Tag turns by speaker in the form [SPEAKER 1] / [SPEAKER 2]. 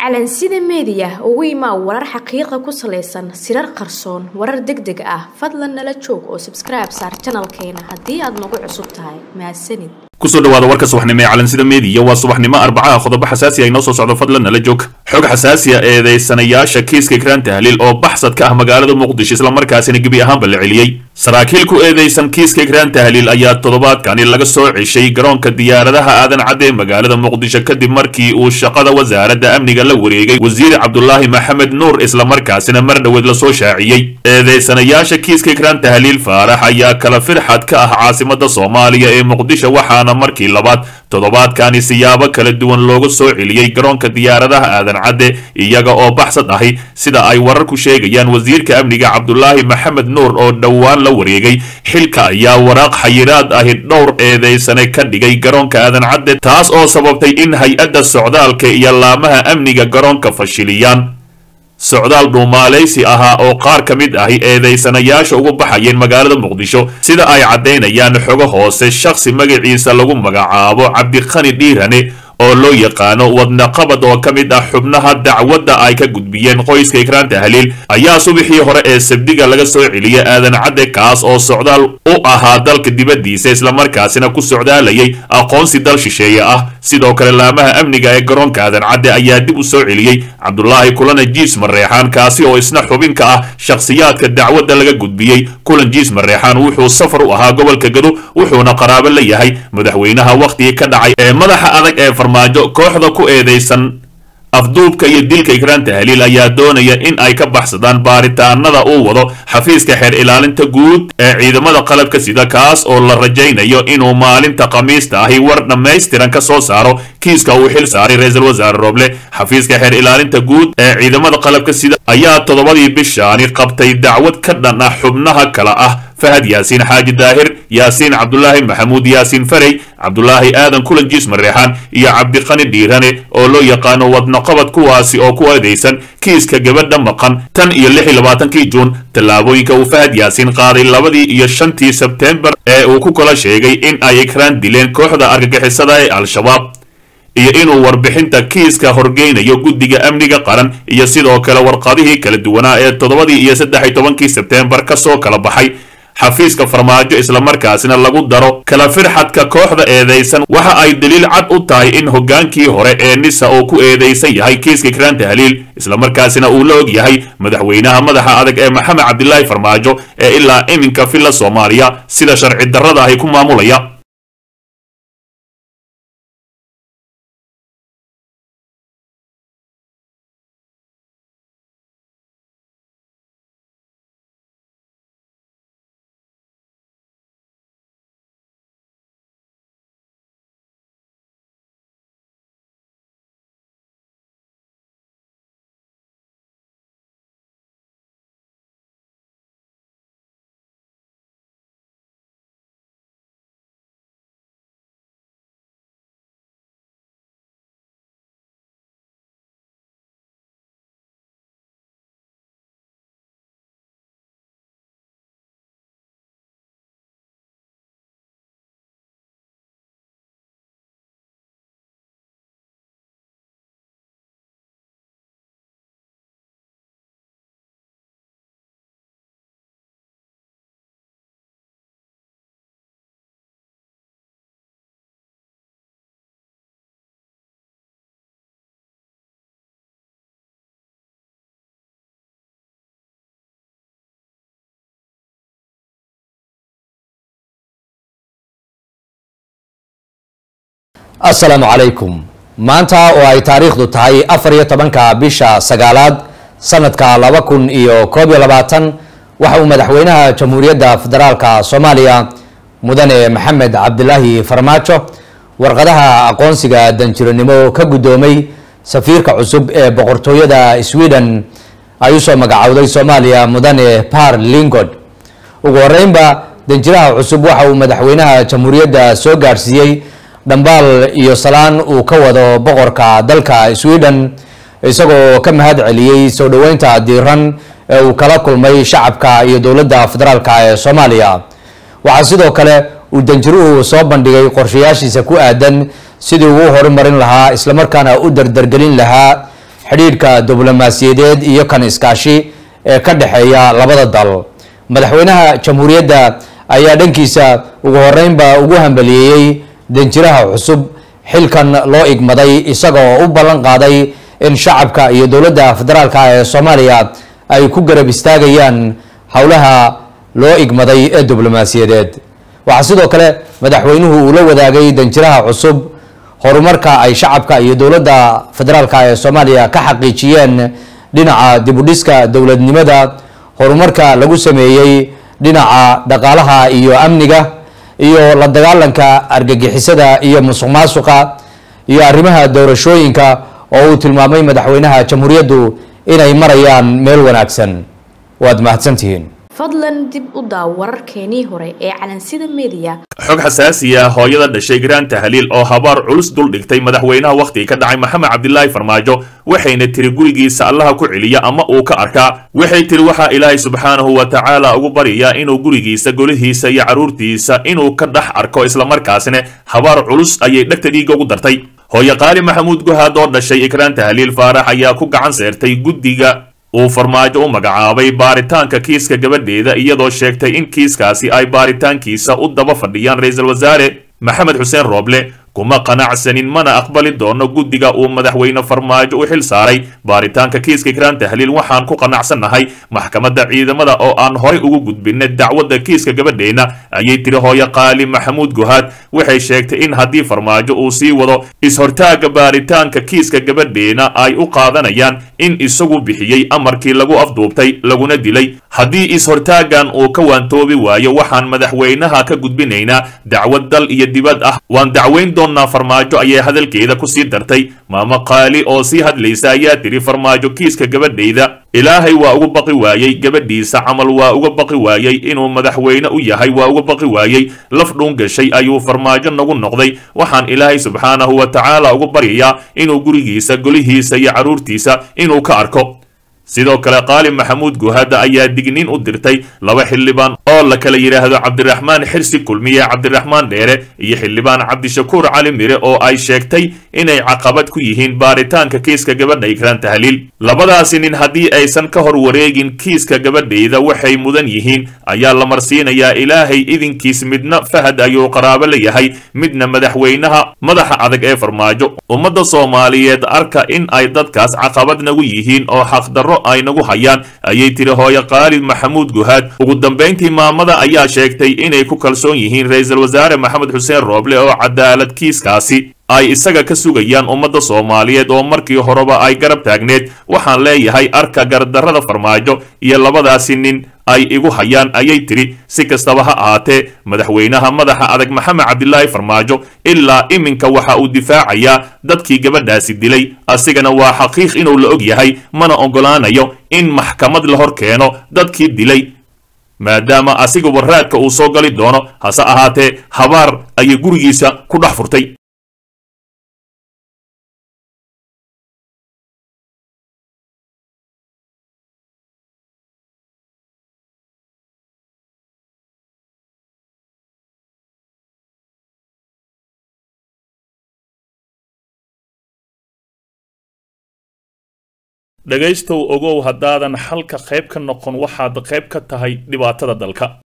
[SPEAKER 1] calansida meediya ugu imaa warar xaqiiqa ku salaysan sirar qarsoon warar deg deg ah fadlan nala joog oo sabskribe saar janalkeena haddii aad nagu cusub tahay mahadsanid
[SPEAKER 2] kusoo dhawaada warka subaxnimo ee calansida meediya waa subaxnimo arbacaha qodobo xasaasi ah inoo soo socdo fadlan nala joog xog xasaasiya eedeysanayaasha kiiska ikraan tahliil oo baxsad ka ah magaalada muqdisho islamarkaasina gebi ahaanba la celiyey saraakiil ku eedeysan kiiska ikraan tahliil ayaa toddobaadkani laga soo ceshay garoonka diyaaradaha aadan cadde ee magaalada muqdisho kadib markii uu shaqada wasaaradda amniga la wareegay wasiir cabdulaahi maxamed nuur islamarkaasina mar dhoweed lasoo shaaciyey eedeysanayaasha kiiska ikraan tahliil faarax ayaa kala firxad ka ah caasimada soomaaliya ee muqdisho waxaana markii labaad toddobaadkani siyaabo kala duwan looga soo celiyey garoonka diyaaradaha aadan cadde iyaga oo baxsad ahi sida ay wararku sheegayaan wasiirka amniga cabdulaahi maxamed nuur oo dhowaan la wareegay xilka ayaa waraaq xayiraad ahi dhowr eedeysane ka dhigay garoonka aadan cadde taas oo sababtay in hay-adda socdaalka iyo laamaha amniga garoonka fashiliyaan socdaal dhuumaalaysi ahaa oo qaar ka mid ahi eedeysanayaasha ugu baxayeen magaalada muqdisho sida ay caddaynayaan xogo hoose shakhsi magaciisa lagu magacaabo cabdiqani dhiirane oo loo yaqaano wadnaqabad oo ka mid ah xubnaha dacwadda ay ka gudbiyeen qoyska ikraan tahliil ayaa subaxii hore ee sabdiga laga soo celiyay aadan cadde kaas oo socdaal u ahaa dalka dibaddiisa islamarkaasina ku socdaalayay aqoonsi dal shisheeye ah sidoo kale laamaha amniga ee garoonka aadan cadde ayaa dib u soo celiyey cabdulaahi kulana jiis mareexaan kaasi oo isna xubin ka ah shakhsiyaadka dacwadda laga gudbiyey kulan jiis mareexaan wuxuu safar u ahaa gobolka gado wuxuuna qaraabo la yahay madaxweynaha wakhtigii ka dhacay ee madaxa adag ee farmaajo kooxda ku eedeysan afduubka iyo dilka ikraan tahliil ayaa doonaya in ay ka baxsadaan baaritaanada uu wado xafiiska xeer ilaalinta guud ee ciidamada qalabka sida kaas oo la rajaynayo inuu maalinta khamiista ahi war dhammaystiran ka soo saaro kiiska uu xil saaray ra-iisul wasaare roble xafiiska xeer ilaalinta guud ee ciidamada qalabka sida ayaa toddobadii bishaani qabtay dacwad ka dhan ah xubnaha kale ah fahad yaasiin xaaji daahir yaasiin cabdulaahi maxamuud yaasiin farey cabdulaahi aadan kulan jiis mareexaan iyo cabdiqani dhiirane oo loo yaqaano wadnaqabad kuwaasi oo ku eedeysan kiiska gabadha maqan tan iyo lix iyo labaatankii juun tallaabooyinka uu fahad yaasiin qaaday labadii iyo shantii sebteembar ee uu ku kala sheegay in ay ikraan dileen kooxda argagixisada ee al-shabaab iyo inuu warbixinta kiiska horgeynayo guddiga amniga qaran iyo sidoo kale warqadihii kala duwanaa ee toddobadii iyo saddex iyo tobankii sebteembar ka soo kala baxay xafiiska farmaajo islamarkaasina lagu daro kala firxadka kooxda eedeysan waxa ay daliil cad u tahay in hoggaankii hore ee nisa uu ku eedeysan yahay kiiska ikraan tahliil islamarkaasina uu la og yahay madaxweynaha madaxa adag ee maxamed cabdilaahi farmaajo ee ilaa iminka villa soomaaliya sida sharci darrada ahi ku maamulaya
[SPEAKER 3] assalaamu calaykum maanta oo ay taariikhdu tahay afar iyo tobanka bisha sagaalaad sanadka laba kun iyo koob iyo labaatan waxa uu madaxweynaha jamhuuriyadda federaalka soomaaliya mudane maxamed cabdilaahi farmaajo warqadaha aqoonsiga danjiranimo ka guddoomay safiirka cusub ee boqortooyada sweden ay usoo magacowday soomaaliya mudane par lingod ugu horeynba danjiraha cusub waxa uu madaxweynaha jamhuuriyadda soo gaadhsiiyey dhambaal iyo salaan uu ka wado boqorka dalka sweden isagoo ka mahad celiyey soo dhoweynta diiran ee uu kala kulmay shacabka iyo dowladda federaalk ee soomaaliya waxaa sidoo kale uu danjiruhu soo bandhigay qorshayaashiisa ku aadan sidii ugu horumarin lahaa islamarkaana u dardargelin lahaa xidhiidhka diblomaasiyadeed iyo kan iskaashi ee ka dhexeeya labada dal madaxweynaha jamhuuriyadda ayaa dhankiisa ugu horeynba ugu hambaliyeeyey danjiraha cusub xilkan loo igmaday isagoo u ballan qaaday in shacabka iyo dowladda federaalka ee soomaaliya ay ku garab istaagayaan howlaha loo igmaday ee diblomaasiyadeed waxaa sidoo kale madaxweynuhu uu la wadaagay danjiraha cusub horumarka ay shacabka iyo dowladda federaalka ee soomaaliya ka xaqiijiyeen dhinaca dibudhiska dowladnimada horumarka lagu sameeyey dhinaca dhaqaalaha iyo amniga iyo la dagaalanka argagixisada iyo musuq maasuqa iyo arrimaha doorashooyinka oo uu tilmaamay madaxweynaha jamhuuriyaddu inay marayaan meel wanaagsan waad mahadsantihiin
[SPEAKER 1] fadlan dib u daaw wararkeenii hore ee calansida media
[SPEAKER 2] xog xasaasiya hooyada dhashay graan tahliil oo habaar culus dul dhigtay madaxweynaha wakhtiga ka dhacay maxamed cabdilaahi farmaajo waxayna tiri gurigiisa allaha ku celiya ama uu ka arkaa waxay tiri waxaa ilaahay subxaanahu wa tacaala ugu baryayaa inuu gurigiisa golihiisa iyo carruurtiisa inuu ka dhex arko islamarkaasina habaar culus ayay dhegta dhiigga ugu dartay hooye qaali maxamuud guhaad oo dhashay ikraan tahliil faarax ayaa ku gacan seertay guddiga uu farmaajo u magacaabay baaritaanka kiiska gabadheeda iyadoo sheegtay in kiiskaasi ay baaritaankiisa u daba fadhiyaan ra-iisul wasaare maxamed xuseen rooble kuma qanacsanin mana aqbali doono guddiga uu madaxweyne farmaajo u xil saaray baaritaanka kiiska ikraan tahliil waxaan ku qanacsannahay maxkamadda ciidamada oo aan horay ugu gudbinay dacwadda kiiska gabadheena ayay tiri hooye qaali maxamuud guhaad waxay sheegtay in haddii farmaajo uu sii wado is-hortaagga baaritaanka kiiska gabadheena ay u qaadanayaan in isagu bixiyey amarkii lagu afduubtay laguna dilay haddii is-hortaaggan uu ka waantoobi waayo waxaan madaxweynaha ka gudbinaynaa dacwad dal iyo dibad ah waan dacweyn doonnaa farmaajo ayay hadalkeeda ku sii dartay maamo qaali oo sii hadlaysa ayaa tiri farmaajo kiiska gabadhayda ilaahay waa uga baqi waayey gabadhiisa camal waa uga baqi waayey inuu madaxweyne u yahay waa uga baqi waayey laf dhuun gashay ayuu farmaajo nagu noqday waxaan ilaahay subxaanahu wa tacaala ugu baryayaa inuu gurigiisa golihiisa iyo carruurtiisa inuu ka arko sidoo kale qaali maxamuud guhaada ayaa digniin u dirtay laba xildhibaan oo la kala yidhaahdo cabdiraxmaan xirsi kulmiye cabdiraxmaan dheere iyo xildhibaan cabdishakuur cali mire oo ay sheegtay inay caqabad ku yihiin baaritaanka kiiska gabadha ikraan tahliil labadaasi nin haddii aysan ka hor wareegin kiiska gabadhayda waxay mudan yihiin ayaa la marsiinayaa ilaahay idinkiis midna fahad ayuu qaraabo la yahay midna madaxweynaha madaxa adag ee farmaajo ummadda soomaaliyeed arka in ay dadkaas caqabad nagu yihiin oo xaqdarro ay nagu hayaan ayay tiri hooye qaalid maxamuud guhaad ugu dambayntii maamada ayaa sheegtay inay ku kalsoon yihiin ra-iisul wasaare maxamed xuseen rooble oo cadaalad kiiskaasi ay isaga ka sugayaan ummadda soomaaliyeed oo markii horeba ay garab taagneed waxaan leeyahay arka gardarrada farmaajo iyo labadaasi nin ay igu hayaan ayay tiri si kastaba ha ahaatee madaxweynaha madaxa adag maxamed cabdilaahi farmaajo ilaa iminka waxa uu difaacayaa dadkii gabadhaasi dilay asigana waa xaqiiq inuu la og yahay mana oggolaanayo in maxkamad la hor keeno dadkii dilay maadaama asiguba raadka uu soo gali doono hase ahaatee habaar ayay gurigiisa ku dhex furtay dhegaystow ogow haddaadan xalka qayb ka noqon waxaad qayb ka tahay dhibaatada dalka